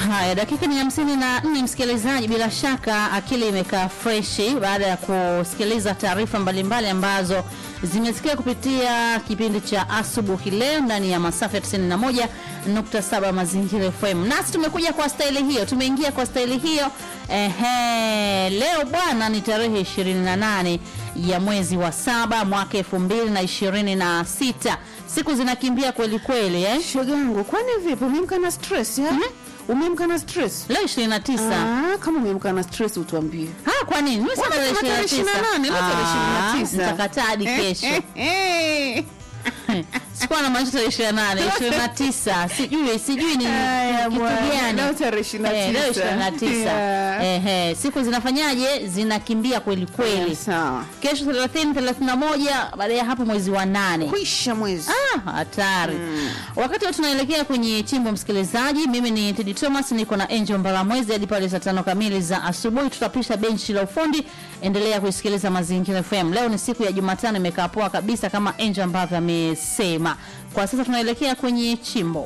Haya, dakika ni hamsini na nne msikilizaji, bila shaka akili imekaa freshi baada ya kusikiliza taarifa mbalimbali ambazo zimesikia kupitia kipindi cha asubuhi leo ndani ya masafa ya 91.7 Mazingira FM. Nasi tumekuja kwa staili hiyo, tumeingia kwa staili hiyo. Ehe, leo bwana ni tarehe 28 ya mwezi wa saba mwaka 2026. Siku zinakimbia kweli kweli eh? Shogangu, kwani vipi? Umeamka na stress ya? Umeamka na stress? Leo 29. Ah, kama umeamka na stress utuambie. Ah, kwa nini? Mimi sema Wewe tarehe tarehe 29. 28, leo tarehe Ah, 29. Nitakataa hadi kesho. Eh, Sikuwa na maanisha tarehe 28, 29. Sijui, sijui ni Haya, kitu bwana. gani. Leo tarehe 29. Eh, leo 29. Yeah. Ehe, siku zinafanyaje? Zinakimbia kweli kweli. Sawa. Kesho 30, 31, baada ya hapo mwezi wa nane. Kwisha mwezi. Ah, hatari. Wakati wa tunaelekea kwenye chimbo, msikilizaji, mimi ni Teddy Thomas, niko na Angel Mbalamwezi hadi pale saa tano kamili za asubuhi. Tutapisha benchi la ufundi. Endelea kuisikiliza Mazingira FM. Leo ni siku ya Jumatano, imekaa poa kabisa kama Angel ambavyo amesema. Kwa sasa tunaelekea kwenye chimbo.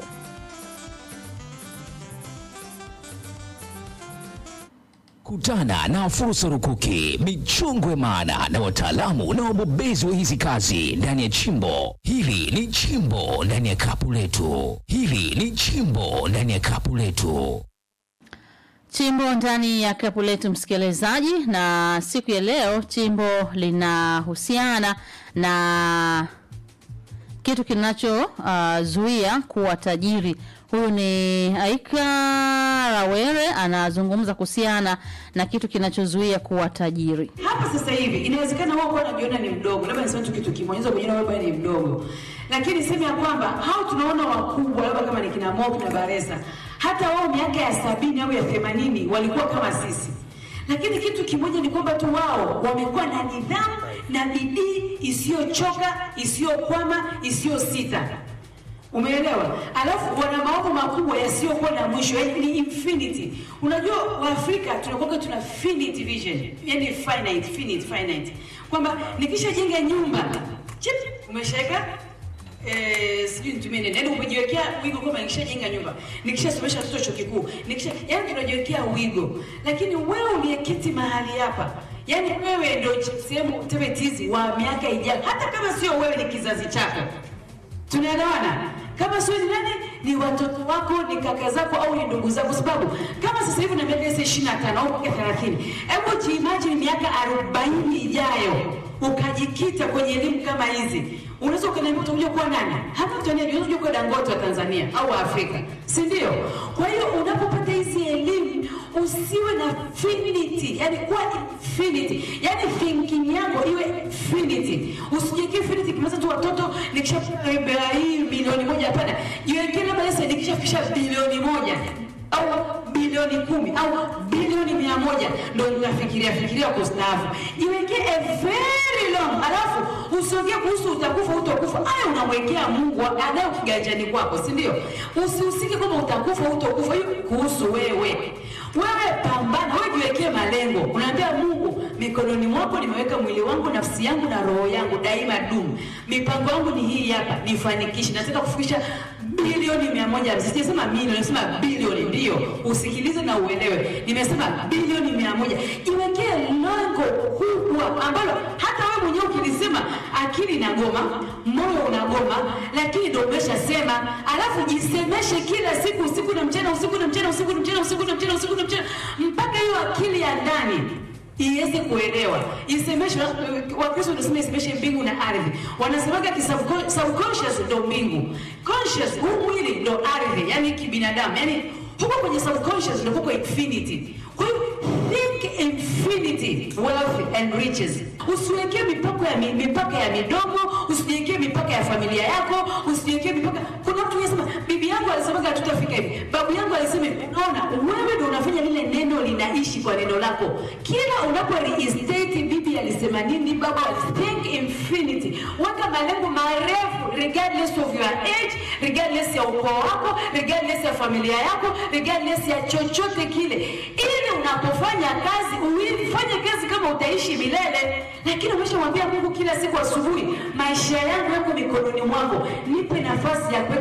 Kutana na fursa rukuki, michongwe maana na wataalamu na wabobezi wa hizi kazi ndani ya chimbo. Hili ni chimbo ndani ya kapu letu. Hili ni chimbo ndani ya kapu letu. Chimbo ndani ya kapu letu msikilizaji, na siku ya leo chimbo linahusiana na kitu kinachozuia kuwa tajiri. Huyu ni Aika Rawere anazungumza kuhusiana na kitu kinachozuia kuwa tajiri. hapa sasa hivi inawezekana wao kwa unajiona ni mdogo, labda niseme tu kitu kimoja, unaweza kujiona wewe ni mdogo, lakini sema ya kwamba hao tunaona wakubwa, labda kama ni kina Mo na Baresa, hata wao miaka ya sabini au ya themanini walikuwa kama sisi, lakini kitu kimoja ni kwamba tu wao wamekuwa na nidhamu na bidii isiyochoka, isiyokwama, isiyosita. Umeelewa? Alafu wana maono makubwa yasiyokuwa na mwisho, yani ni infinity. Unajua Waafrika tunakuwa tuna finite vision, yani finite, finite, finite, kwamba nikishajenga nyumba chip, umeshaweka eh, sijui nitumie nini, yani umejiwekea wigo kwamba nikishajenga nyumba, nikishasomesha watoto chuo kikuu, nikisha, yani tunajiwekea wigo, lakini wewe uliyeketi mahali hapa yani wewe ndio sehemu tebetizi wa miaka ijayo, hata kama sio wewe, ni kizazi chako tunaelewana kama sio ni nani ni watoto wako ni kaka zako au ni ndugu zako sababu kama sasa hivi na miaka ishirini na tano au miaka thelathini hebu jiimagine miaka arobaini ijayo ukajikita kwenye elimu kama hizi unaweza ukaniambia utakuja kuwa nani hapa Tanzania unaweza kuwa Dangote wa Tanzania au wa Afrika si ndio kwa hiyo unapopata hizi elimu usiwe na finity yani kuwa infinity yani thinking yako iwe infinity usijiwekee infinity kimeza tu watoto nikishafika hii milioni moja hapana jiwekee labda sasa nikishafikisha bilioni moja au bilioni kumi au bilioni mia moja ndo ninafikiria fikiria kustaafu jiwekee a very long alafu usiongee kuhusu utakufa utakufa aya unamwekea mungu anayo kiganjani kwako si ndio usihusike kwamba utakufa utakufa hiyo kuhusu wewe wewe pambana, wewe jiwekee malengo. Unaambia Mungu, mikononi mwako nimeweka mwili wangu, nafsi yangu na roho yangu, daima dumu. Mipango yangu ni hii hapa, nifanikishe. Nataka kufikisha bilioni mia moja hamsini. Sijasema milioni, nimesema bilioni. Ndio usikilize na uelewe, nimesema bilioni mia moja. Jiwekee lengo kubwa ambalo hata wewe mwenyewe ukilisema akili inagoma, moyo unagoma, lakini ndio umeshasema. Alafu jisemeshe kila siku, usiku na mchana, usiku na mchana, usiku na mchana, usiku na mchana, usiku na mchana, mpaka hiyo akili ya ndani iweze kuelewa. Isemeshe, Wakristo wanasema isemeshe mbingu na ardhi, wanasemaga ki subcon- subconscious ndo mbingu, conscious huu mwili ndo ardhi, yani kibinadamu, yani huko kwenye subconscious ndo huko infinity. Kwa hiyo think infinity wealth and riches. Usiwekee mipaka ya mi- mipaka ya midomo, usijiwekee mipaka ya familia yako, usijiwekee mipaka. Kuna mtu anasema bibi yangu alisemaga hatutafika hivi, babu yangu alisema hivi. Unaona, wewe ndio unafanya lile neno linaishi kwa neno lako. Kila unapo reinstate bibi alisema nini, baba think infinity. Weka malengo marefu regardless of your age, regardless ya ukoo wako, regardless ya familia yako, regardless ya chochote kile, ili unapofanya kazi uifanye kazi kama utaishi milele. Lakini umeshamwambia Mungu kila siku asubuhi, maisha yangu yako mikononi mwako, nipe nafasi ya kuweka mabadiliko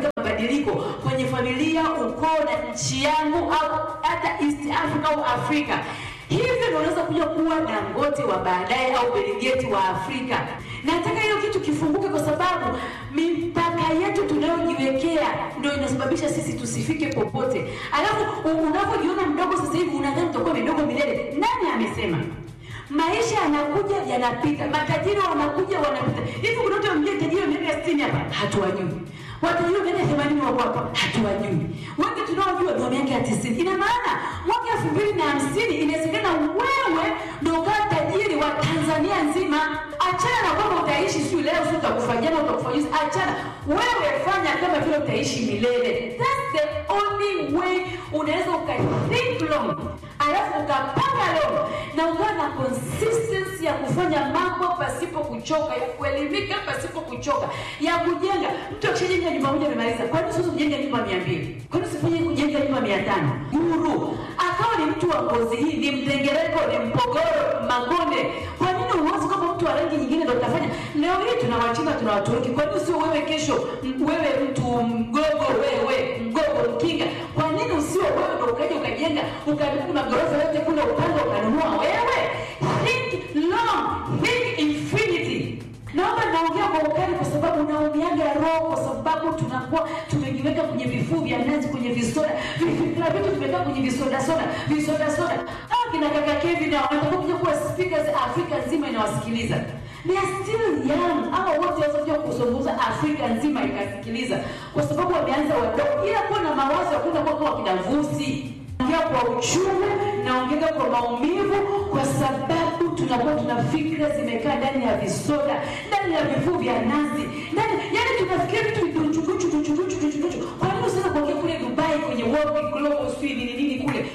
mabadiliko kwenye familia, ukoo na nchi yangu au hata East Africa au Afrika. Hivyo ndio unaweza kuja kuwa Dangote wa baadaye au Bill Gates wa Afrika. Nataka hiyo kitu kifunguke, kwa sababu mipaka yetu tunayojiwekea ndio inasababisha sisi tusifike popote. Alafu u- unavyojiona mdogo sasa hivi unadhani utakuwa midogo milele. Nani amesema? Maisha yanakuja yanapita, matajiri wanakuja wanapita. Hivi kuna mtu ambaye tajiri wa miaka 60 hapa hatuwajui, watajiri wa miaka 80 wako hapa hatuwajui, wengi tunaojua ni wa miaka ya 90. Ina maana mwaka 2050 inawezekana wewe ndio ukawa tajiri wa Tanzania nzima. Achana na kwamba utaishi siku leo, sio utakufa jana, utakufa juzi. Achana, wewe fanya kama vile utaishi milele. That's the only way unaweza ukathink long, alafu ukapanga long na ukawa na consistency ya kufanya mambo pasipo kuchoka, ya kuelimika pasipo kuchoka, ya kujenga. Mtu akishajenga nyumba moja amemaliza, kwa nini sasa kujenga nyumba mia mbili? Kwa nini usifanye kujenga nyumba mia tano? Guru akawa ni mtu wa ngozi hii, ni mdengereko, ni mpogoro, magonde. Kwa nini uwazi kama mtu wa rangi nyingine ndio utafanya? Leo hii tuna Wachina, tuna Waturuki. Kwa nini sio wewe kesho, m- wewe mtu mgogo, wewe mgogo mkinga? Kwa nini usio wewe ndio ukaja ukajenga ukaribu magorofa yote kule upande ukanunua wewe? Think long, think infinity. Naomba naongea kwa ukali kwa sababu naumiaga roho, kwa sababu tunakuwa tumejiweka kwenye vifuu vya nazi, kwenye visoda, vifikira vitu vimekaa kwenye visoda soda, visoda soda. Hao kina kaka Kevin na wanataka kuja kuwa speakers Afrika nzima inawasikiliza. They are still young. Hawa wote waweza kuzungumza Afrika nzima ikasikiliza, kwa sababu wameanza wadogo, ila kuwa na mawazo ya kwenda kuwa kama kina Vusi naongea kwa uchungu, naongea kwa maumivu, kwa sababu tunakuwa tuna fikra zimekaa ndani ya visoda, ndani ya vifuu vya nazi, ndani yani tunafikiria vitu viduchuduchu duchuduchu duchuduchu. Kwa nini usiweza kuongea kule Dubai kwenye World Global sijui nini nini kule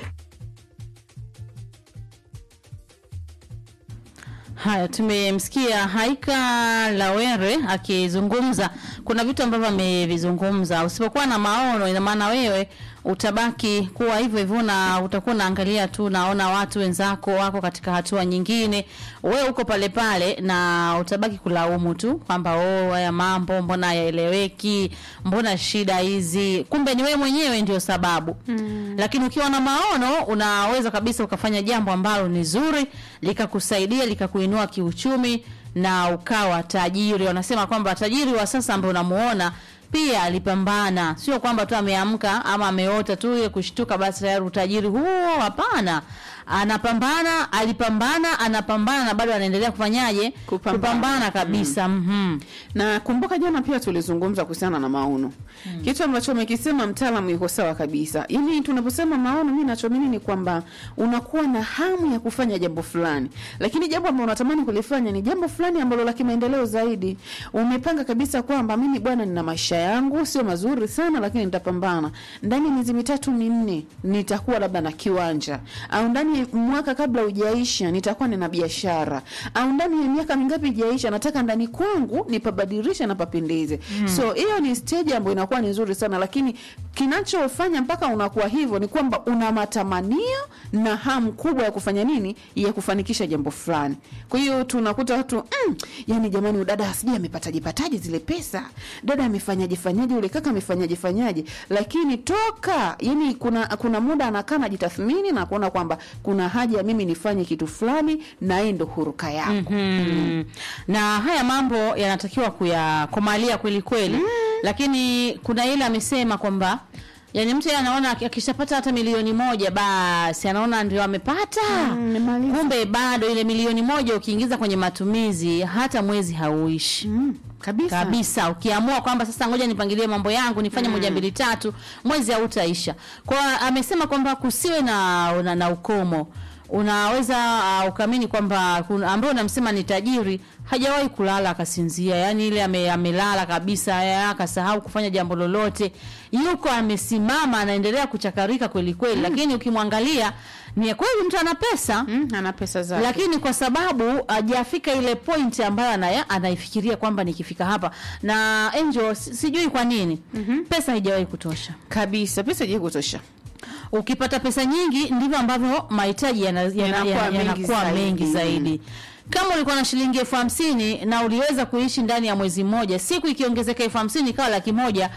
Haya, tumemsikia Haika Lawere akizungumza. Kuna vitu ambavyo amevizungumza. Usipokuwa na maono, ina maana wewe utabaki kuwa hivyo hivyo, na utakuwa unaangalia tu, naona watu wenzako wako katika hatua nyingine, wewe uko pale pale, na utabaki kulaumu tu kwamba oh, haya mambo mbona hayaeleweki, mbona shida hizi, kumbe ni wewe mwenyewe ndio sababu mm. Lakini ukiwa na maono, unaweza kabisa ukafanya jambo ambalo ni zuri likakusaidia likakuinua kiuchumi na ukawa tajiri. Wanasema kwamba tajiri wa sasa ambaye unamuona pia alipambana, sio kwamba tu ameamka ama ameota tu ile kushtuka basi tayari utajiri huo. Hapana, anapambana, alipambana, anapambana na bado anaendelea kufanyaje? Kupambana. Kupambana kabisa. Mhm. na kumbuka jana pia tulizungumza kuhusiana na maono mm. kitu ambacho umekisema mtaalamu yuko sawa kabisa yaani tunaposema maono mi nachoamini ni kwamba unakuwa na hamu ya kufanya jambo fulani lakini jambo ambalo unatamani kulifanya ni jambo fulani ambalo la kimaendeleo zaidi umepanga kabisa kwamba mimi bwana nina maisha yangu sio mazuri sana lakini nitapambana ndani ya miezi mitatu minne nitakuwa labda na kiwanja au ndani ya mwaka kabla ujaisha nitakuwa nina biashara au ndani ya miaka mingapi ijaisha nataka ndani kwangu nipabadilishe na papendeze mm. so hiyo ni stage ambayo inakuwa ni nzuri sana lakini kinachofanya mpaka unakuwa hivyo ni kwamba una matamanio na hamu kubwa ya kufanya nini ya kufanikisha jambo fulani kwa hiyo tunakuta watu mm, yani jamani udada sijui amepataje pataje zile pesa dada amefanyaje fanyaje ule kaka amefanyaje fanyaje lakini toka yani kuna kuna muda anakaa najitathmini na kuona kwamba kuna haja ya mimi nifanye kitu fulani na yeye ndo huruka yako Mm. na haya mambo yanatakiwa kuyakomalia kweli kweli mm. lakini kuna ile amesema kwamba yani mtu yeye anaona aki- akishapata hata milioni moja basi anaona ndio amepata Mm, nimaliza. kumbe bado ile milioni moja ukiingiza kwenye matumizi hata mwezi hauishi mm, kabisa, kabisa ukiamua kwamba sasa ngoja nipangilie mambo yangu nifanye moja mbili tatu mwezi hautaisha kwa amesema kwamba kusiwe na, na, na ukomo unaweza uh, ukaamini kwamba kuna- ambaye unamsema ni tajiri hajawahi kulala akasinzia yani ile ame, amelala kabisa ya, akasahau kufanya jambo lolote yuko amesimama anaendelea kuchakarika kweli kweli lakini ukimwangalia ni kweli mtu ana pesa mm, ana pesa zake lakini kwa sababu hajafika ile point ambayo anaya, anaifikiria kwamba nikifika hapa na Angel si- sijui kwa nini mm-hmm. pesa haijawahi kutosha kabisa pesa je kutosha ukipata pesa nyingi ndivyo ambavyo mahitaji yana- yana- Yanakuwa yana- mengi yanakuwa zaidi. mengi zaidi kama ulikuwa na shilingi elfu hamsini na uliweza kuishi ndani ya mwezi mmoja siku ikiongezeka elfu hamsini ikawa laki moja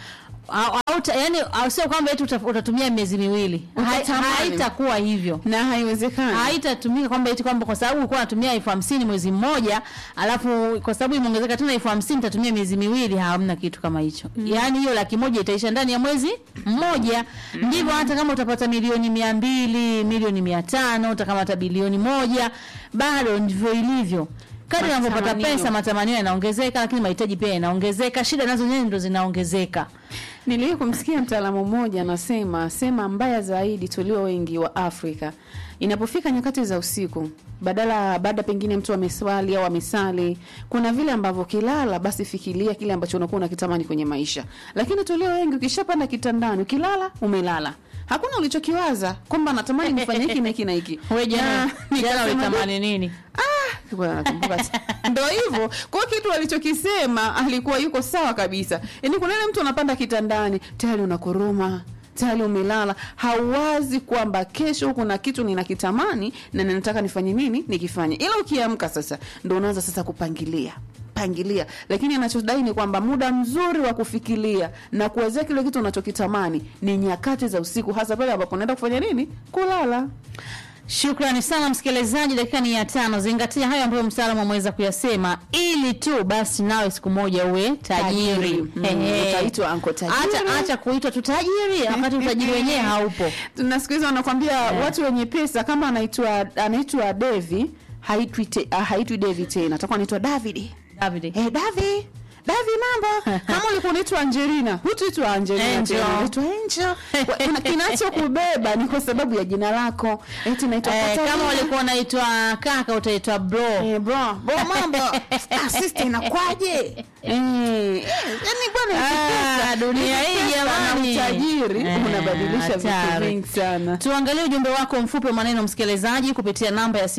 au, au, ta- yani au sio kwamba eti uta- utatumia miezi miwili Hai- Utatamani. haitakuwa hivyo na haiwezekani haitatumika kwamba eti kwamba kwa sababu ulikuwa unatumia elfu hamsini mwezi mmoja alafu kwa sababu imeongezeka tena elfu hamsini utatumia miezi miwili hamna kitu kama hicho yaani hiyo laki moja itaisha ndani ya mwezi mmoja ndivyo hata kama utapata milioni mia mbili milioni mia tano utakamata bilioni moja bado ndivyo ilivyo kadri unavyopata Matamanio. pesa matamanio yanaongezeka lakini mahitaji pia yanaongezeka shida nazo zenyewe ndo zinaongezeka Niliwahi kumsikia mtaalamu mmoja anasema sema mbaya zaidi tulio wengi wa Afrika inapofika nyakati za usiku, badala baada pengine mtu ameswali au amesali, kuna vile ambavyo kilala, basi fikiria kile ambacho unakuwa unakitamani kwenye maisha. Lakini tulio wengi, ukishapanda kitandani, ukilala umelala, hakuna ulichokiwaza kwamba natamani nifanye hiki na hiki na hiki. wewe jana Na jana nikasema, ulitamani nini Ah, kwa nakumbuka tu. Ndio hivyo. Kwa hiyo kitu alichokisema alikuwa yuko sawa kabisa. Yaani kuna ile mtu anapanda kitandani, tayari unakoroma, tayari umelala, hauwazi kwamba kesho kuna kitu ninakitamani na ninataka nifanye nini, nikifanye. Ila ukiamka sasa ndio unaanza sasa kupangilia pangilia lakini anachodai ni kwamba muda mzuri wa kufikiria na kuwezea kile kitu unachokitamani ni nyakati za usiku hasa pale ambapo unaenda kufanya nini kulala Shukrani sana msikilizaji, dakika ni ya tano. Zingatia hayo ambayo mtaalamu ameweza kuyasema, ili tu basi nawe siku moja uwe tajiri. Tajiri. Mm, Ehe. utaitwa uncle tajiri. Acha acha kuitwa tu tajiri wakati utajiri wenyewe haupo. na siku hizi wanakwambia watu wenye pesa kama anaitwa anaitwa Devi haitwi te, ah, haitwi Devi tena atakuwa anaitwa David David. eh Davi Davi mambo kama ulikuwa unaitwa Angelina hutaitwa Angelina Angel. tena unaitwa Angel Kwa- kuna- kinachokubeba ni kwa sababu ya jina lako eti naitwa Eh, Katarina. kama ulikuwa unaitwa kaka utaitwa bro. Eh, bro, bro mambo ah, sister inakwaje eh, eh, yani bwana Ah, pesa, dunia hizi hii pesa na jamani. utajiri Eh, unabadilisha vitu hatari. vingi sana Tuangalie ujumbe wako mfupi wa maneno msikilizaji kupitia namba ya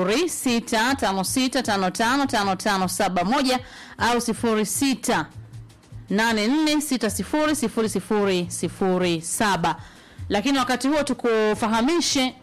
0656555571 au 06 84600007. Lakini wakati huo tukufahamishe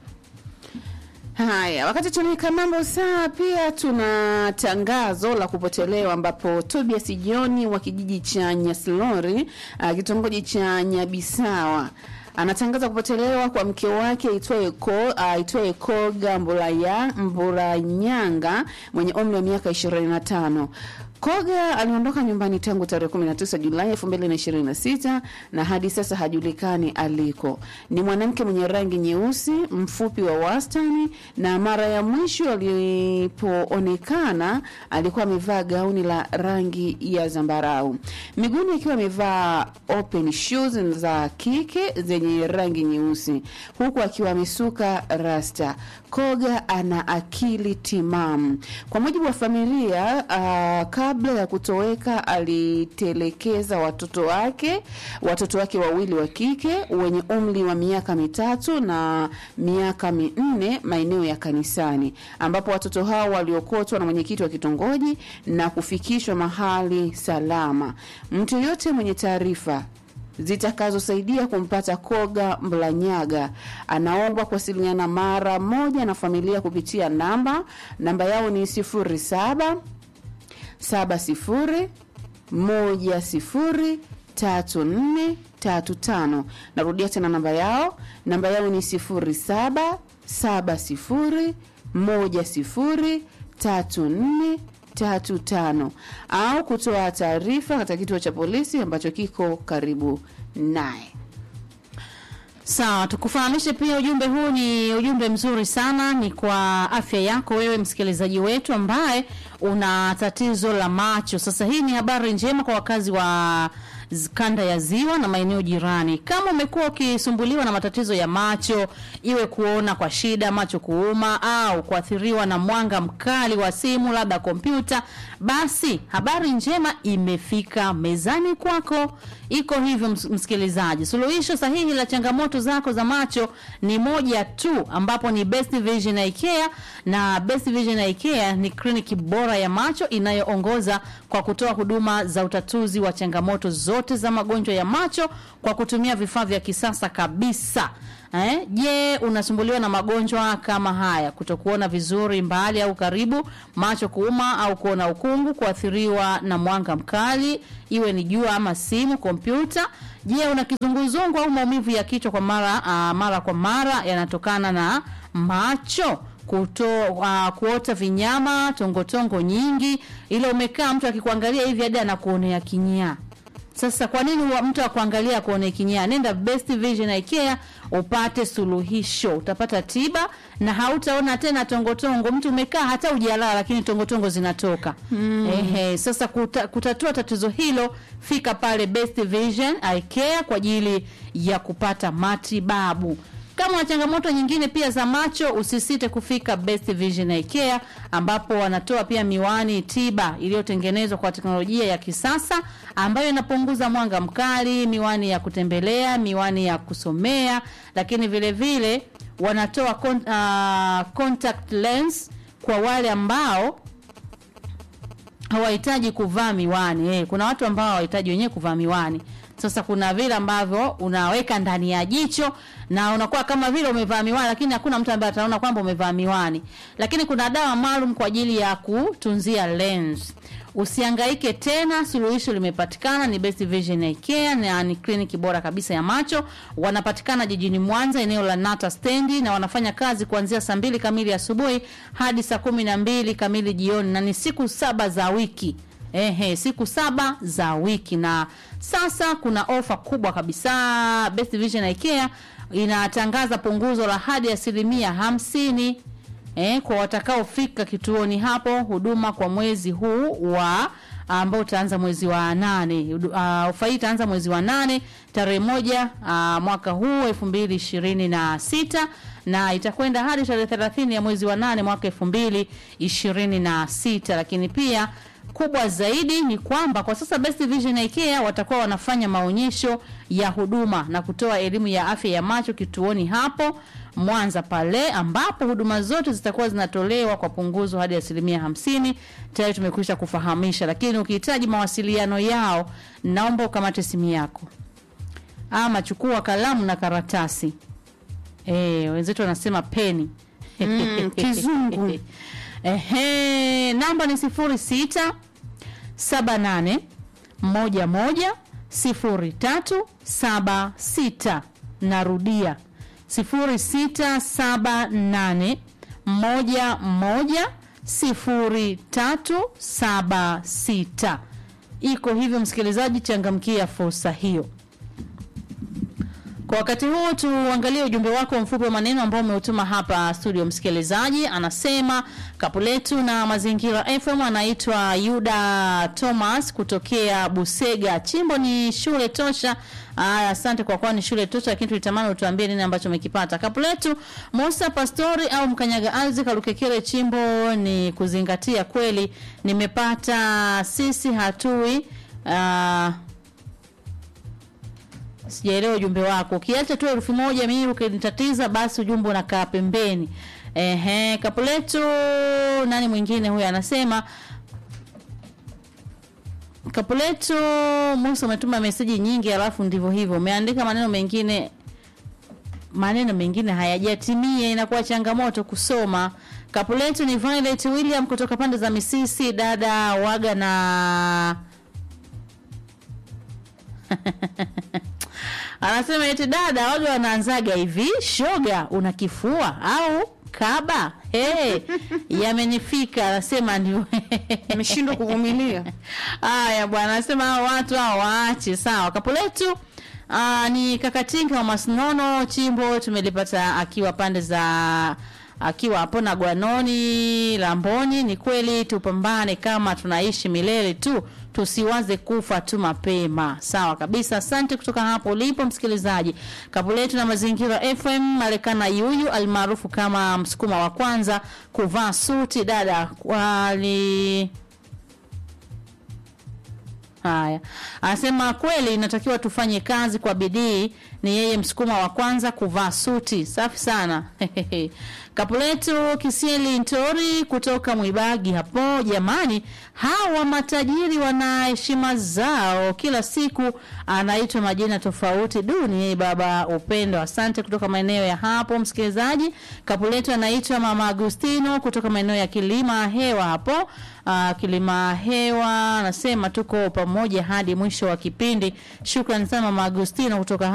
Haya, wakati tunaweka mambo sawa, pia tuna tangazo la kupotelewa ambapo Tobias Joni wa kijiji cha Nyaslori uh, kitongoji cha Nyabisawa anatangaza kupotelewa kwa mke wake aitwaye Ko aitwaye Koga Mbulaya Mburanyanga mwenye umri wa miaka 25. Koga aliondoka nyumbani tangu tarehe 19 Julai 2026 na hadi sasa hajulikani aliko. Ni mwanamke mwenye rangi nyeusi, mfupi wa wastani na mara ya mwisho alipoonekana alikuwa amevaa gauni la rangi ya zambarau. Miguuni akiwa amevaa open shoes za kike zenye rangi nyeusi huku akiwa amesuka rasta. Koga ana akili timamu. Kwa mujibu wa familia, uh, kabla ya kutoweka alitelekeza watoto wake, watoto wake wawili wa kike wenye umri wa miaka mitatu na miaka minne maeneo ya kanisani, ambapo watoto hao waliokotwa na mwenyekiti wa kitongoji na kufikishwa mahali salama. Mtu yoyote mwenye taarifa zitakazosaidia kumpata Koga Mlanyaga anaombwa kuwasiliana mara moja na familia kupitia namba namba yao ni sifuri saba saba sifuri moja sifuri tatu nne tatu tano. Narudia tena namba yao, namba yao ni sifuri saba saba sifuri moja sifuri tatu nne tatu tano au kutoa taarifa katika kituo cha polisi ambacho kiko karibu naye. Sawa, tukufahamishe pia ujumbe huu ni ujumbe mzuri sana, ni kwa afya yako wewe msikilizaji wetu ambaye una tatizo la macho. Sasa hii ni habari njema kwa wakazi wa z- kanda ya ziwa na maeneo jirani. Kama umekuwa ukisumbuliwa na matatizo ya macho, iwe kuona kwa shida, macho kuuma au kuathiriwa na mwanga mkali wa simu, labda kompyuta, basi habari njema imefika mezani kwako. Iko hivyo ms- msikilizaji, suluhisho sahihi la changamoto zako za macho ni moja tu, ambapo ni Best Vision Eye Care, na Best Vision Eye Care ni kliniki bora ya macho inayoongoza kwa kutoa huduma za utatuzi wa changamoto zote zote za magonjwa ya macho kwa kutumia vifaa vya kisasa kabisa. Eh, je, unasumbuliwa na magonjwa kama haya: kutokuona vizuri mbali au karibu, macho kuuma au kuona ukungu, kuathiriwa na mwanga mkali, iwe ni jua ama simu, kompyuta? Je, una kizunguzungu au maumivu ya kichwa kwa mara uh, mara kwa mara yanatokana na macho? Kuto, uh, kuota vinyama, tongotongo nyingi, ile umekaa mtu akikuangalia hivi hadi anakuonea kinyaa. Sasa kwa nini wa- mtu akuangalia akuone kinyaa? Nenda Best Vision Eye Care upate suluhisho, utapata tiba na hautaona tena tongotongo. Mtu umekaa hata ujalala, lakini tongotongo zinatoka. Ehe, sasa kuta, kutatua tatizo hilo, fika pale Best Vision Eye Care kwa ajili ya kupata matibabu. Kama una changamoto nyingine pia za macho, usisite kufika Best Vision Eye Care ambapo wanatoa pia miwani tiba iliyotengenezwa kwa teknolojia ya kisasa ambayo inapunguza mwanga mkali, miwani ya kutembelea, miwani ya kusomea, lakini vile vile wanatoa con, uh, contact lens kwa wale ambao hawahitaji kuvaa miwani eh. Kuna watu ambao hawahitaji wenyewe kuvaa miwani. Sasa kuna vile ambavyo unaweka ndani ya jicho na unakuwa kama vile umevaa miwani, lakini hakuna mtu ambaye ataona kwamba umevaa miwani. Lakini kuna dawa maalum kwa ajili ya kutunzia lens. Usihangaike tena, suluhisho limepatikana. Ni Best Vision Eye Care na ni kliniki bora kabisa ya macho. Wanapatikana jijini Mwanza, eneo la Nata stendi, na wanafanya kazi kuanzia saa mbili kamili asubuhi hadi saa kumi na mbili kamili jioni, na ni siku saba za wiki. Ehe, siku saba za wiki. Na sasa kuna ofa kubwa kabisa. Best Vision Eye Care inatangaza punguzo la hadi asilimia hamsini eh, kwa watakaofika kituoni hapo huduma kwa mwezi huu wa ambao utaanza mwezi wa nane. Hudu- ah, Ofa hii itaanza mwezi wa nane tarehe moja ah, mwaka huu elfu mbili ishirini na sita na itakwenda hadi tarehe thelathini ya mwezi wa nane mwaka elfu mbili ishirini na sita lakini pia kubwa zaidi ni kwamba kwa sasa Best Vision Eye Care watakuwa wanafanya maonyesho ya huduma na kutoa elimu ya afya ya macho kituoni hapo Mwanza pale ambapo huduma zote zitakuwa zinatolewa kwa punguzo hadi asilimia hamsini. Tayari tumekwisha kufahamisha, lakini ukihitaji mawasiliano yao, naomba ukamate simu yako ama chukua kalamu na karatasi. Eh, wenzetu wanasema peni Mm, kizungu. Ehe, namba ni sifuri sita saba nane moja moja sifuri tatu saba sita. Narudia sifuri sita saba nane moja moja sifuri tatu saba sita. Iko hivyo, msikilizaji, changamkia fursa hiyo. Kwa wakati huu tuangalie ujumbe wako mfupi wa maneno ambao umeutuma hapa studio. Msikilizaji anasema kapu letu na mazingira FM, anaitwa Yuda Thomas kutokea Busega. Chimbo ni shule tosha. Aya, asante kwa kuwa ni shule tosha, lakini tulitamani utuambie nini ambacho umekipata. Kapu letu Musa Pastori au Mkanyaga Alzi Kalukekere, chimbo ni kuzingatia kweli. Nimepata sisi hatui ah, sijaelewa ujumbe wako. Ukiacha tu elfu moja mimi ukinitatiza, basi ujumbe unakaa pembeni. Ehe, kapu letu nani mwingine huyu anasema kapu letu Musa umetuma meseji nyingi, alafu ndivyo hivyo umeandika maneno mengine maneno mengine hayajatimia, inakuwa changamoto kusoma. Kapu letu ni Violet William kutoka pande za Misisi, dada waga na anasema eti dada waga wanaanzaga hivi, shoga una kifua au kaba? Hey, yamenifika. Anasema ndio ameshindwa kuvumilia. Haya bwana, anasema hao watu hao waache. Sawa, kapu letu aa, ni kakatinga wa Masnono chimbo tumelipata akiwa pande za akiwa hapo na Gwanoni Lamboni. Ni kweli tupambane, kama tunaishi milele tu, tusiwaze kufa tu mapema. Sawa kabisa, asante kutoka hapo ulipo msikilizaji. Kapu letu na mazingira FM Marekana Yuyu almaarufu kama msukuma wa kwanza kuvaa suti dada wali Haya, anasema kweli inatakiwa tufanye kazi kwa bidii. Ni yeye msukuma wa kwanza kuvaa suti. Safi sana Kapuletu Kisieli Ntori kutoka Mwibagi hapo. Jamani, hawa matajiri wana heshima zao, kila siku anaitwa majina tofauti. Duni yeye baba Upendo, asante kutoka maeneo ya hapo. Msikilizaji, Kapuletu anaitwa mama Agustino kutoka maeneo ya Kilima Hewa hapo. Uh, Kilima Hewa anasema tuko pamoja hadi mwisho wa kipindi. Shukrani sana mama Agustino kutoka